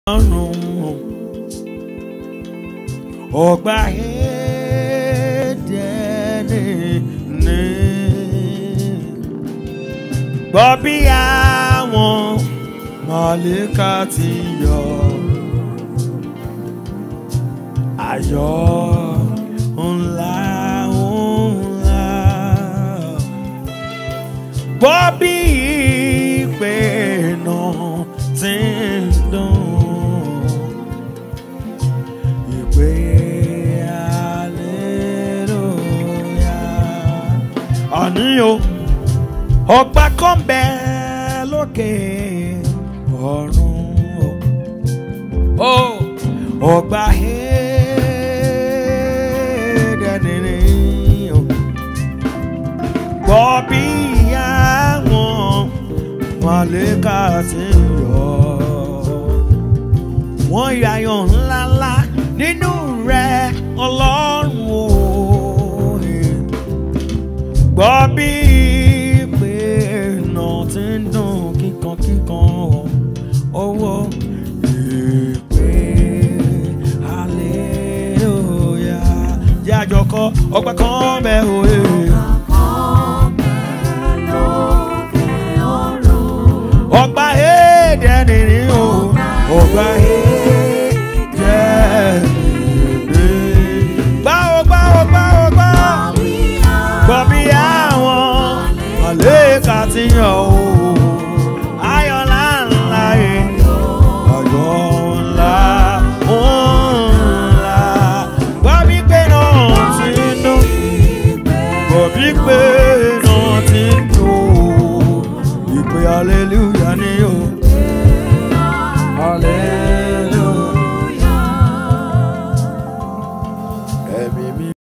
ọ̀run ọgbà ẹ̀ẹ́dẹ́ni ní gbọ́ bí àwọn mọ̀lẹ́ka ti yọ ayọ̀ ńlá ńlá gbọ́ bí ìpè náà ti ń dùn ìpè hallelujah àní o ọgbà kan bẹ lókè ọ̀run o ọgbà ẹ̀ẹ́dẹ̀ẹ̀dẹ̀ o gbọ́ bí àwọn màlẹ́kà ti yọ wọ́n yàyọ̀ ńláńlá nínú rẹ̀ ọlọ́run o gbọ́ bí ìpè náà ti ń dùn kíkan kíkan owó ìpè hallelujah jẹ́ àjọkọ́ ọgbà kan bẹ́ẹ̀ òye. ọgbà èdè nìyí o ọgbà èdè nìyí. gbá o gbá o gbá o gbá gbọ́ bí àwọn àlékà ti yàn o ayọ̀ ńláńlá yìí ayọ̀ ńlá ńlá gbọ́ bí pé náà ti ń dún gbọ́ bí pé náà ti ń dún ìpè hallelujah ni o. Hallelujah.